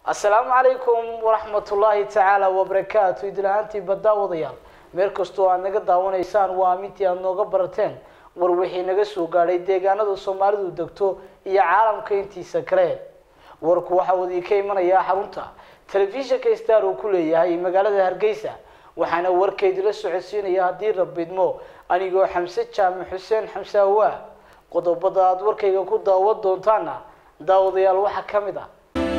assalaamu calaykum waraxmatullaahi tacaala wabarakaatu idil-ahaantii baddaawadayaal meel kastoo aad naga daawanaysaan waa amintii aada nooga barateen war wixii naga soo gaadhay deegaanada soomaalidu degto iyo caalamka intiisa kale warku waxaa uu idinka imanayaa xarunta telefishinka star uu ku leeyahay magaalada hargeysa waxaana warkeydila socodsiinaya haddii rabidmo anigoo xamse jaamac xuseen xamse awaa qodobada aada warkayga ku daawan doontaana daawadayaal waxaa ka mid ah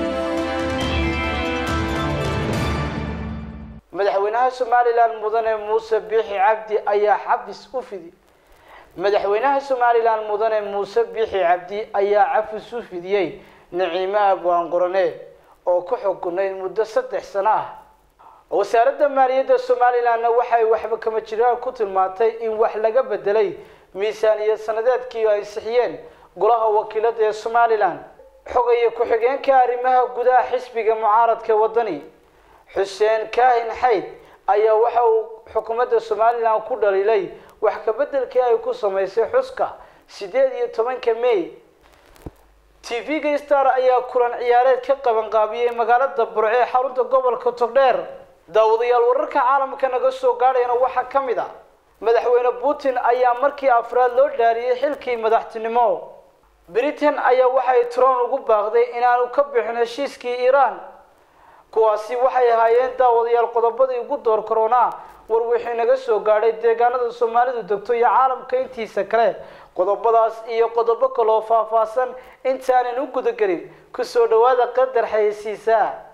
madaxweynaha somalilan mudane muuse biixi cabdi ayaa xabis u fidi madaxweynaha somalilan mudane muuse biixi cabdi ayaa cafis u fidiyey naciime abwaan qorane oo ku xukunayd muddo saddex sano ah wasaaradda maaliyadda somalilanna waxay waxba kama jiraan ku tilmaantay in wax laga bedelay miisaaniyad sanadeedkii ay ansixiyeen golaha wakiilada ee somalilan xogaya ku-xigeenka arrimaha gudaha xisbiga mucaaradka wadani xuseen kaahin xayd ayaa waxa uu xukuumadda somalilan ku dhaliilay wax kabedelkii ay ku samaysay xuska sideed iyo tobanka may t v-ga star ayaa kulan ciyaareed ka qabanqaabiyey magaalada burco ee xarunta gobolka togdheer daawadayaal wararka caalamka naga soo gaadhayana waxaa ka mid a madaxweyne putin ayaa markii afraad loo dhaariyey xilkii madaxtinimo britain ayaa waxay tron ugu baaqday inaanu ka bixin heshiiskii iiraan kuwaasi waxay ahaayeen daawadayaal qodobadii ugu door koronaa war wixii naga soo gaadhay deegaanada soomaalidu degto iyo caalamka intiisa kale qodobadaas iyo qodobo kaloo faahfaahsan intaanan u gudagelin kusoo dhawaada qadar xayeysiisaa